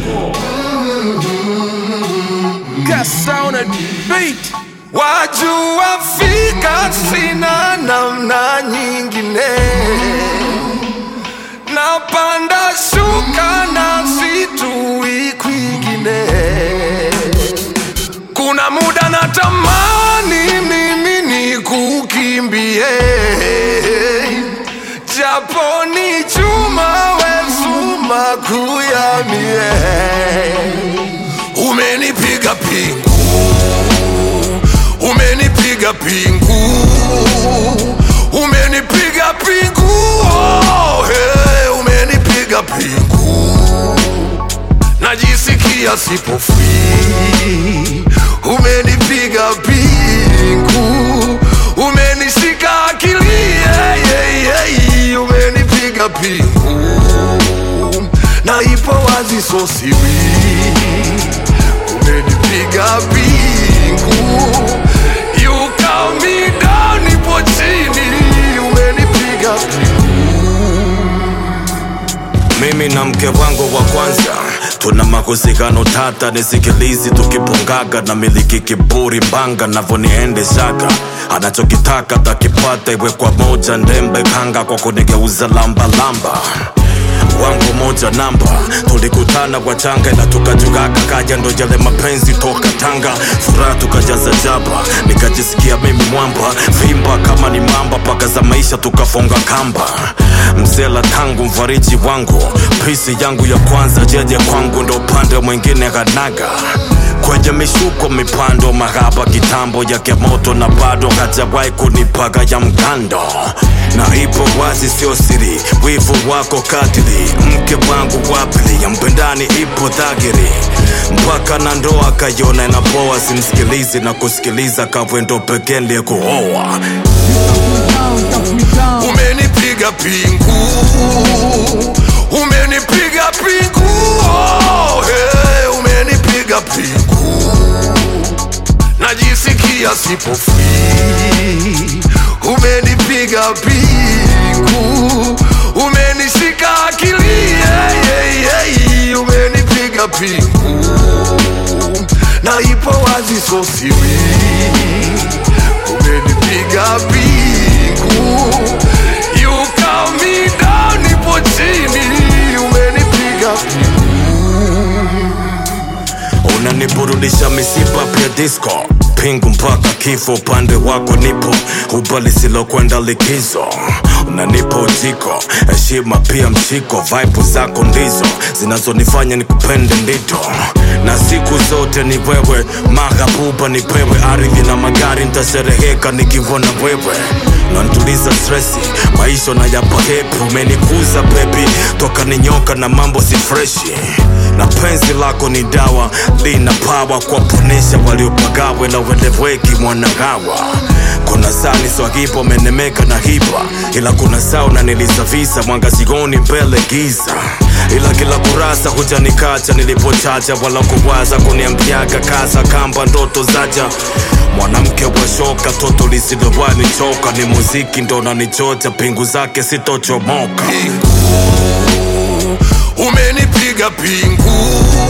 Gas on a beat. Wajua fika sina namna nyingine, napanda shuka na situi kwingine. Kuna muda natamani mimi nikukimbie, japo ni chuma wezuma kuyamie. Umenipiga pingu umenipiga pingu, umenipiga pingu, oh, hey, umenipiga pingu, najisikia sipo free. Umenipiga pingu, umenishika akili, yeah, yeah, yeah, umenipiga pingu, na ipo wazi so siri, umenipiga pingu You count me down, nipo chini, umenipiga Mimi na mke wangu wa kwanza tuna mahusikano tata, nisikilizi tukipungaga na miliki kiburi mbanga navyoniendeshaga anachokitaka takipata, iwe kwa moja ndembe kanga kwa kunigeuza lamba lamba wangu moja namba tulikutana kwa changa na tukajugaka kaja ndo jale mapenzi toka Tanga furaha tukajaza jaba nikajisikia mimi mwamba vimba kama ni mamba paka za maisha tukafonga kamba msela tangu mfariji wangu pisi yangu ya kwanza jeje kwangu ndo upande mwingine kanaga kwenye mishuko mipando mahaba kitambo yake moto na bado hajawahi kunipaga ya mgando na ipo wazi sio siri wivu wako katili mke wangu wapili ya mpendani ipo dhagiri mpaka na ndoa kayona inapoa simsikilizi na kusikiliza kawendo pekee ndiye kuoa umenipiga pingu, umenipiga pingu, oh, hey, umenipiga pingu, najisikia sipo free. Umenipiga pingu, umenishika akili, yeah, yeah, yeah, umenipiga pingu, na ipo wazi so siri umenipiga pingu You count me down, nipo chini umenipiga pingu unaniburudisha misipa pia disco pingu mpaka kifo upande wako nipo uba lisilokwenda likizo unanipa ujiko heshima pia mshiko vibe zako ndizo zinazonifanya nikupende ndito na siku zote ni wewe mahabuba nipewe ardhi na magari ntashereheka nikivona wewe nantuliza stresi maisha na yapa hepi umenikuza bebi toka ni nyoka na mambo si freshi na penzi lako ni dawa lina pawa kwa ponesha waliopagawe na weleweki mwanagawa kuna saa ni swahipo menemeka na hipa ila kuna saa unanilizavisa mwanga sigoni mbele giza ila kila kurasa hujanikacha nilipochacha wala kuwaza kuniambiaga kaza kamba ndoto zaja mwanamke wa shoka toto lisilowani choka ni muziki ndo nanichocha pingu zake sitochomoka umenipiga pingu,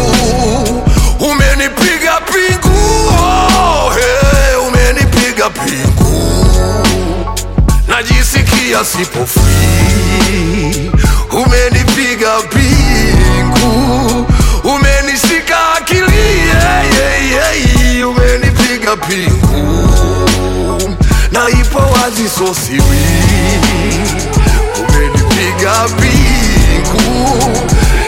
umenipiga pingu, oh, hey, umenipiga pingu, najisikia sipo free. Umenipiga pingu, umenishika akili, yeah, yeah, yeah, umenipiga pingu, na ipo wazi so siri umenipiga pingu